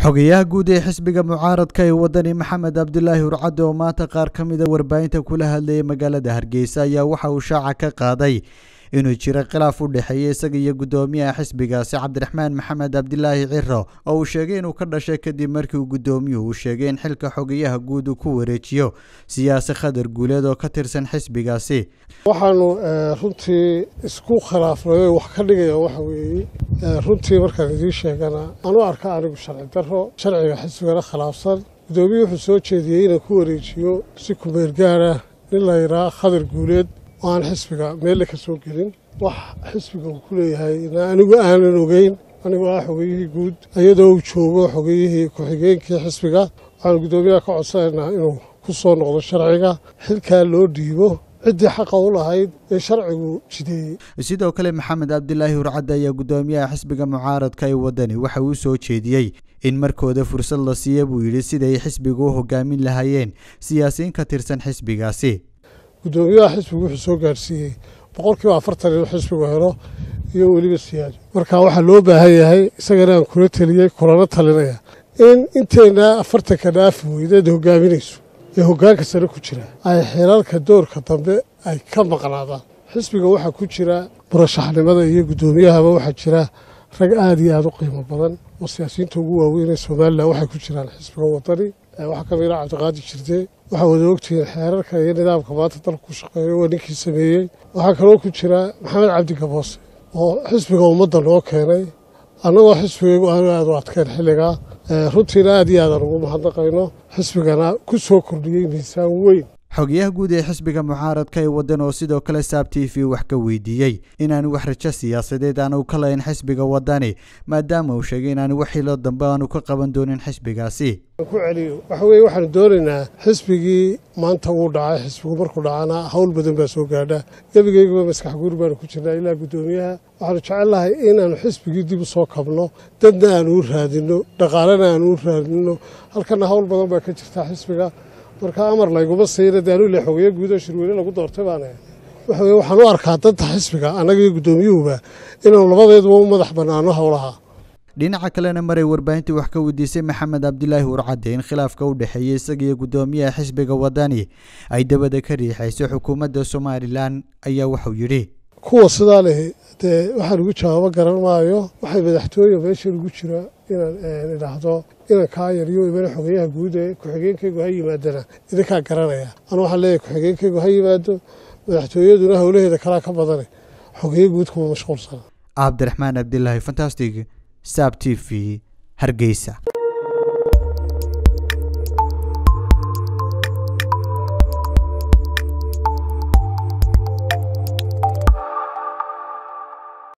xogayaha guud ee xisbiga mucaaradka ee wadani maxamed cabdilaahi hurcadde oo maanta qaar ka mida warbaahinta kula hadlayay magaalada hargeysa ayaa waxa uu shaaca ka qaaday inuu jiro khilaaf u dhexeeya isaga iyo guddoomiyaha xisbigaasi cabdiraxmaan maxamed cabdilaahi ciro oo uu sheegay inuu ka dhashay kadib markii uu guddoomiyuhu uu sheegay in xilka xogayaha guud uu ku wareejiyo siyaasi khadar guuleed oo ka tirsan xisbigaasi waxaanu runtii isku khilaafnay wax ka dhigaya waxa weeye runtii markaan idiin sheegana anu arka anigu sharci daro sharciga xisbigana khilaafsan guddoomiye wuxuu soo jeediyey inaan ku wareejiyo si kumeel gaara nin la yidhaha khadar guuleed oo aan xisbiga meelle ka soo gelin wax xisbiga uu ku leeyahay anigu aanan ogeyn anigoo ah xogeyihii guud iyadoo uu joogo xogeyihii ku-xigeenkii xisbiga waxaanu guddoomiyaha ka codsanaynaa inuu ku soo noqdo sharciga xilkaa loo dhiibo ciddii xaqa u lahayd ee sharcigu jideeyey sidoo kale maxamed cabdilaahi hurcadde ayaa guddoomiyaha xisbiga mucaaradka ee wadani waxa uu soo jeediyey in markooda fursad la siiya buu yidhi siday xisbiga u hogaamin lahaayeen siyaasiyiin ka tirsan xisbigaasi guddoomiyaha xisbigu wuxuu soo gaarsiiyey boqolkiiba afartan inuu xisbigu helo iyo weliba siyaado marka waxaa loo baahan yahay isagana aan kula teliyey kulana talinaya in inteenna afartanka dhaafi weydeed hogaaminayso ee hoggaanka sare ku jira ay xilalka doorka dambe ay ka maqnaadaan xisbiga waxaa ku jira murashaxnimada iyo guddoomiyahaba waxaa jira rag aada iyo aada u qiimo badan oo siyaasiyiinta ugu waaweyn ee somalilan waxay ku jiraan xisbiga wadani waxaa ka mid ah cabdiqaadi jirde waxaa wada ogtihiin xeerarka iyo nidaamka maanta dalka ku shaqeeyo waa ninkii sameeyey waxaa kaloo ku jira maxamed cabdi gaboose oo xisbiga ummadda noo keenay annagoo xisbigaygu aanu aada u adkayn xilligaa runtiina aad iyo aadaan ugu mahadnaqayno xisbigana ku soo kordhiyey miisaan weyn xogayaha guud ee xisbiga mucaaradka ee waddan oo sidoo kale saab t v wax ka weydiiyey inaanu wax rajo siyaasadeed aanu ka lahayn xisbiga waddani maadaama uu sheegay inaanu wax hilo dambe aanu ka qaban doonin xisbigaasi ku celiyo waxa weeye waxaanu doonaynaa xisbigii maanta wuu dhacay xisbigu markuu dhacana hawl badan baa soo gaadha gebigayguba maskax guur baanu ku jirnaa ilaa guddoomiyaha waxaanu jecelnahay inaanu xisbigii dib u soo kabno dadna aanu u raadinno dhaqaalena aanu u raadinno halkana hawl badan baa ka jirta xisbiga marka amar layguma siina de anu ile xogeyo guudoo shirweyne lagu doortay baane waxa weye waxaan u arkaa danta xisbiga annaga iyo guddoomiyuhuba inaanu labadeeduba u madax bannaano howlaha dhinaca kalena maray warbaahintii wax ka weydiisay maxamed cabdilaahi hurcadde in khilaafka u dhexeeya isaga iyo guddoomiyaha xisbiga waddani ay dabada ka riixayso xukuumadda somalilan ayaa wuxuu yidhi kuwa sidaa lehi dee waxaan ugu jawaabo garan maayo waxay madaxtooye meeshan ugu jira inaan idhaahdo inan kaa yaryo imana xogeyaha guud ee ku-xigeenkaygu ha yimaadana idinkaa garanaya anu waxaan leeyahay ku-xigeenkaygu ha yimaado madaxtooyaduna howlaheeda kalaa ka badane xogeyo guud kuma mashquulsana cabdiraxmaan cabdilaahi fantastic saab t v hargeysa